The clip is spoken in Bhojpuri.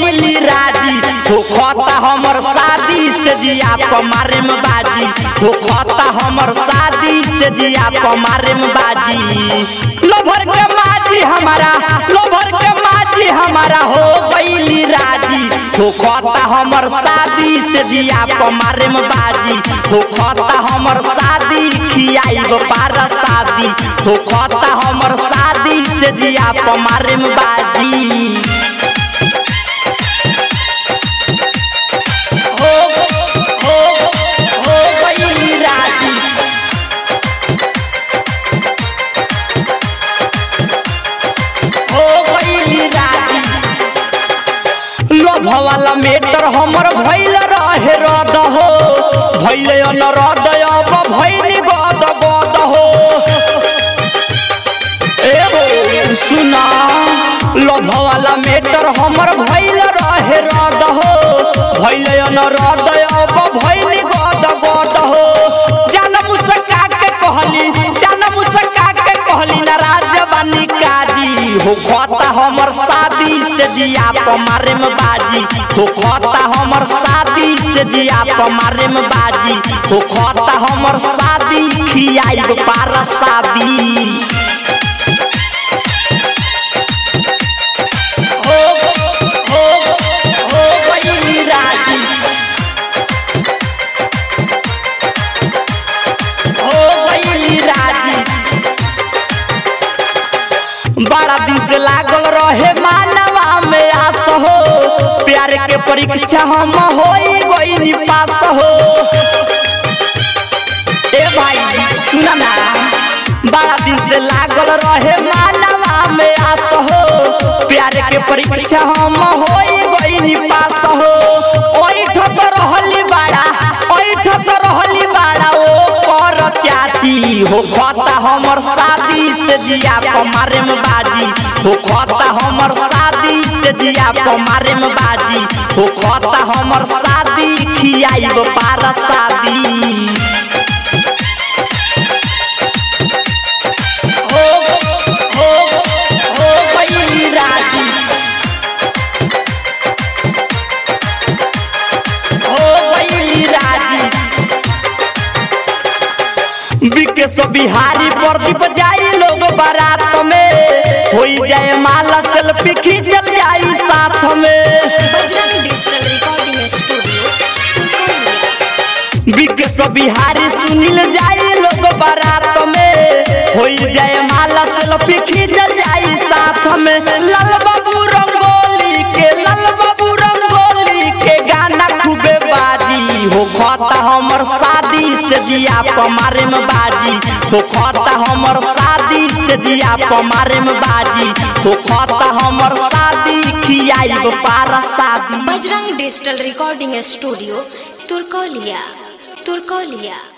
गईली राजी हो खता हमर शादी से जिया पमारे में बाजी हो खता हमर शादी से जिया पमारे में बाजी लोभर के माजी हमारा लोभर के माजी हमारा हो गईली राजी हो खता हमर शादी से जिया पमारे में बाजी हो खता हमर शादी खियाई पारा शादी हो खता हमर शादी से जिया पमारे में बाजी हो हो हो गईली राजी हो गईली राजी लोभ वाला मेटर हमर भइल रहे रद हो भइले न रद अब भइनी गद गद हो ए हो सुना लोभ वाला मेटर हमर भइल रहे रद हो भइले न रद अब भइनी गद गद हो जान मुसका के कहली जान मुसका के कहली नाराज बानी काजी हो खता हमर शादी से जिया पमारे में बाजी हो खता हमर शादी से जिया पमारे में बाजी हो खता हमर शादी खियाई पारा शादी हो हो हो गईली राजी हो गईली राजी बड़ा दिन से लागल रहे मानवा में आस हो प्यार के परीक्षा हम होई गईनी पास हो ए भाई सुना ना बड़ा दिन से लागल रहे मानवा में आस हो प्यार के परीक्षा हम होई गईनी पास हो ओई ठक रहली बाड़ा ओई ठक रहली बाड़ा ओ कर चाची हो खता हमर शादी से जिया पमारे में बाजी हो खता हमर शादी से जिया पमारे में बाजी हो खता हमर शादी खियाई पारा शादी हो हो हो गईली राजी हो गईली राजी विकेश बिहारी प्रदीप जाई लोग बारात में होई जाए माला सेल्फी खींचल जाई साथ में Bajrang digital recording studio Turkaulia Vikesh Bihari Sunil जाई लोग बारात में होई जाए माला सेल्फी खींचल जाई साथ में लाल बाबू रंगोली के लाल बाबू रंगोली के गाना खूबे बाजी हो खता हमर शादी से जिया पमारे में बाजी हो खता हमर शादी से जिया पमारे में बाजी हो खता हमर शादी खियाई पारा शादी Bajrang digital recording studio Turkaulia Turkaulia